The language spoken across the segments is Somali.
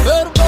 fermo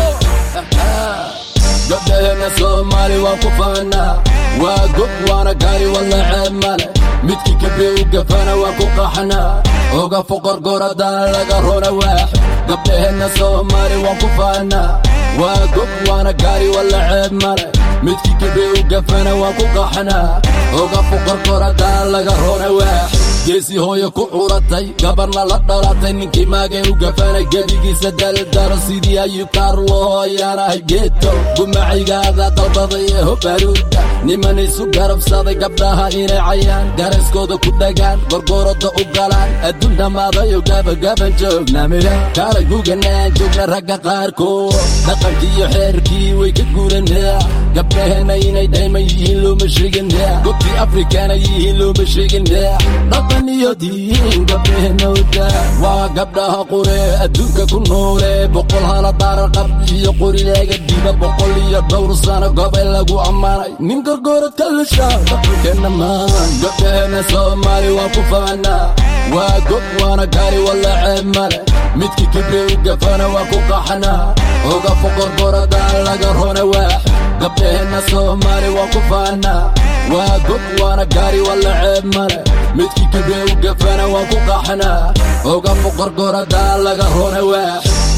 gabdhaheena soomaali waan ku faanaa waa gob waana gaari walla ceeb male midkii kabe u gafana waan ku qaxnaa oga foqorgoradaan laga rona waax gabdhaheena soomaali waan ku faanaa waa gob waana gaari walla ceeb male midkii kabe u gafana waan ku qaxnaa oga foqorgoradaan laga rona waax geesi hooyo ku curatay gabarna la dhalatay ninkii maagay u gafana gebigiisa daldalo sidii ayuu kaarlo hooyaanahay geeto gumacaygaada dalbaday ee hobaruuda niman isu garabsaday gabdhaha inay cayaan garaskooda ku dhagaan gorgorada u galaan adduun dhammaadayo gabagaban joognamida kaalay guganaan joogna ragga qaarkood dhaqankiiyo xeerkii way ka guuranaa gabdhaheena inay dhayman yihiin looma sheeginaa gobtii afrikana yihiin looma sheeginaa dhaqan iyo diin gabdhaheena wadaa waa gabdhaha qure adduunka ku noole boqol hala daaran qab iyo qorileega diba boqol iyo dhowr sano gobay lagu ammaanay nin gorgoorad ka lusha dhaqankeenna maan gabdhaheena soomaali waan ku faanaa waa gob waana gaari walla ceeb male midkii kibre u gafana waa ku qaxnaa oga foqorgoradaan laga rona waax gabdhaheena soomaali waan ku faanaa waa gob waana gaari walla ceeb male midkii kibre u gafana waan ku qaxnaa oga foqorgoradaan laga rona waax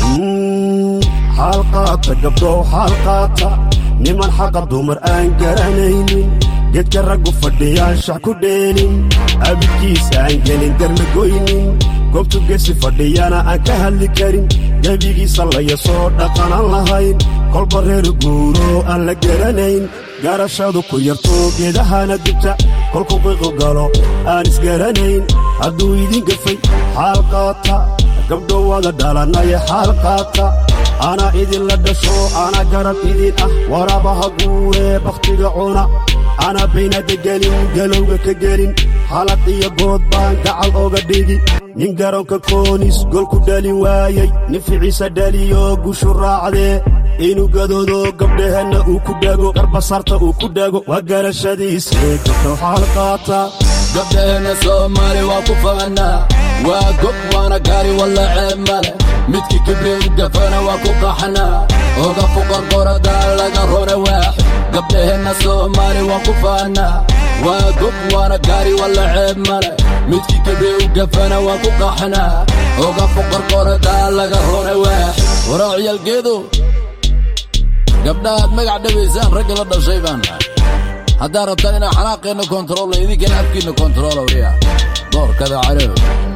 xaalqaata gabdhow xaalqaata niman xaqa dumar aan garanaynin gedka raggu fadhiyaan shax ku dheelin abidkiis aan gelin garna goynin goobtu gesi fadhiyana aan ka hadli karin gebigiisa layasoo dhaqanaan lahayn kolba reer guuro aan la garanayn garashadu ku yarto geedahana dibta kolku qiiqu galo aan isgaranayn hadduu idin gafay xaalqaata gabdho wada dhalanaya xaalqaata ana idinla dhasho ana garab idin ah warabaha guuree bakhtiga cuna ana baynada gelin galowga ka gelin halad iyo good baan gacal oga dhigi nin garoonka koonis golku dhalin waayey nin ficiisa dhaliyo gushu raacdee inuu gadoodo gabdhaheenna uu ku dhago garbasarta uu ku dhago waa garashadiisee gabdho xaalqaata gabdhaheena soomaali waan ku faanaa waa gob waana gaari walla ceeb male midkii kibre u gafana waa ku qaxnaa oga foqorgoradaan laga rona waax gabdhaheena soomaali waan ku faanaa waa gob waana gaari walla ceeb male midkii kibre u gafana waa ku qaxnaa oga foqorgoradaan laga rona waax waraaciyaalgeedo gabdhahaad magac dhabaysaan ragga la dhashay baan haddaad rabtaan inaa xanaaqeenna kontaroolna idinkana afkiinna kontaroolowriya doorkada calow